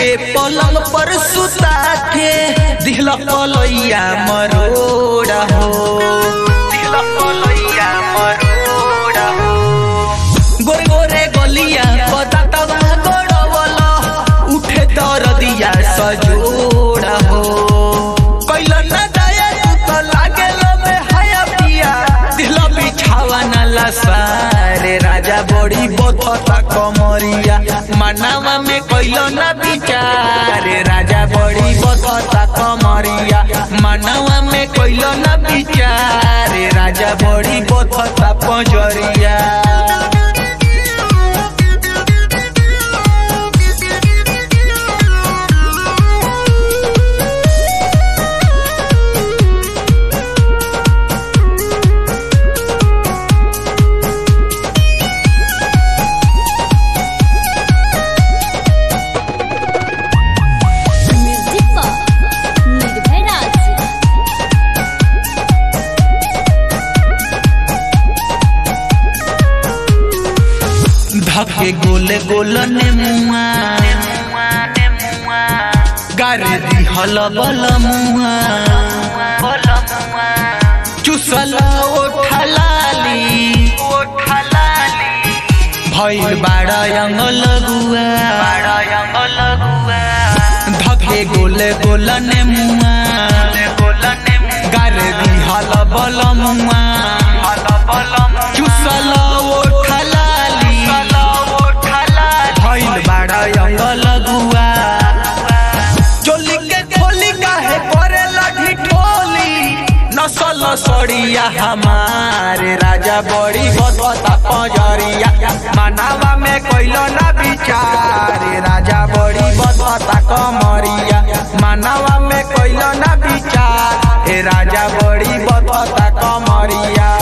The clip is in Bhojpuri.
के पलंग पर सुता के दिहला पलैया मरोड़ा हो दिहला पलैया मरोड़ा हो गोरे गोरे गलिया बतातवा गड़वला उठे दरदिया सजोड़ा हो कैला न दया तू तो लागेलो में हया पिया दिहला बिछावा न लसारे राजा बड़ी बथता कमरिया मनावा में कैलो न बिचारे राजा बड़ी बथता कमरिया मनावा में कैलो न बिचारे राजा बड़ी बथता पजरिया म्यूजिक पर निर्भय राज धके गोले गोल ने मुआ गारे दी हल बल मुआ चुसल ओठलाली भइल बाड़ा अंगल गुआ धके गोले गोल ने मुआ गारे दी हल बल मुआ चुसल ओठलाली भइल बाड़ा अंगल गुआ चोली के खोली काहे करे लगी ठोली नसल सड़िया हमारे राजा बड़ी बदता पजरिया मनावा में कोइलो ना बिचारे राजा बड़ी बदता कमरिया मनावा में कोइलो ना बिचार ए राजा बड़ी बदता कमरिया